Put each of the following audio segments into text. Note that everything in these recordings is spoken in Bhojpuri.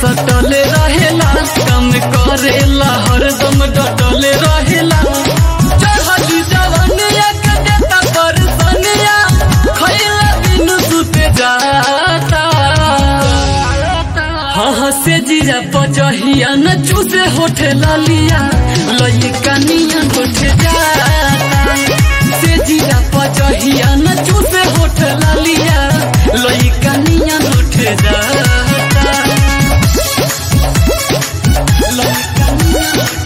सटले रहेला कम करेला हरदम डटले रहेला चढ़ली जवनिया के देता परसनिया खैला बिनु सुते जाता हाँ हाँ से जीरा पचहिया न चूसे होठे लालिया लई कनिया होठे जाता से जीरा पचहिया न चूसे होठे लालिया लई कनिया होठे जाता लई कनिया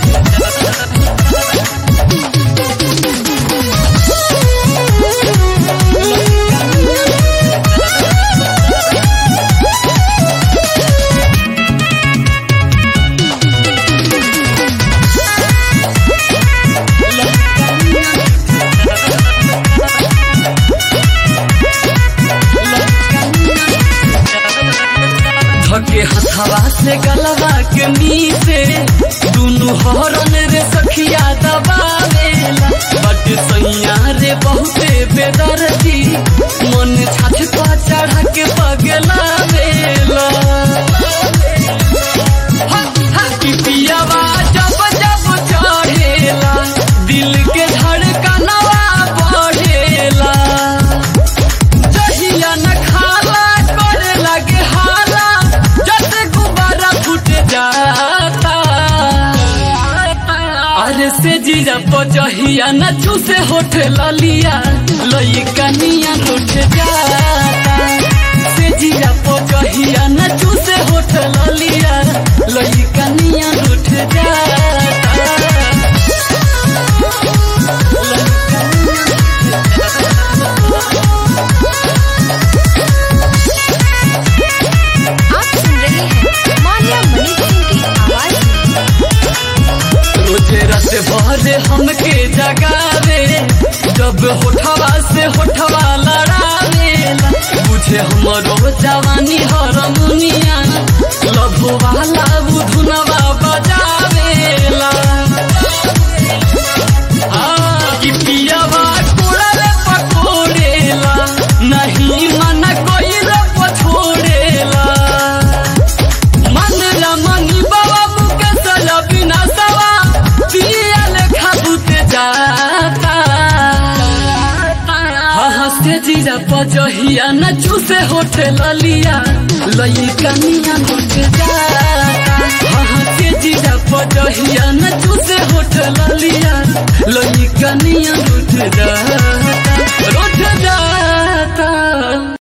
धके हथवा से गलवा के मीसे दुनु हरन रे सखिया दबावेला बट सैया रे बहुते बेदर्दी मन छाछ पा चढ़ा के पगला वेला पिपियावा जब जब चढ़ेला दिल के धड़कनवा बढ़ेला जहिया न खाला करे लगे हाला जैसे गुब्बारा फूट जाता अरे से जीरा पचहिया न चूसे होठ ललिया लई कनिया उठ जाता से जीरा पचहिया न चूसे होठ ललिया लई कनिया उठ जाता आप सुन रहे हैं मान्या मणि सिंह की आवाज में रोजे रस भरे हमके जगावे जब होठवा से होठवा लड़ावेला बुझे हमरो जवानी हरमुनिया लभो वाला बुधुनवा बजावेला हाँ, कि पियवा कोड़ले पकोड़ेला नहीं मन कोई पछोड़ेला मंगला मंगी बाबा मुके सला बिना सवा पिया लेखा बुते जाता हाँ हाँ से जीरा पजहिया न चूसे होठे ललिया लई कनिया होठे जाता हाँ हाँ से जीरा पजहिया न चूसे होठे ललिया लई कनिया होठे जाता रोठ जाता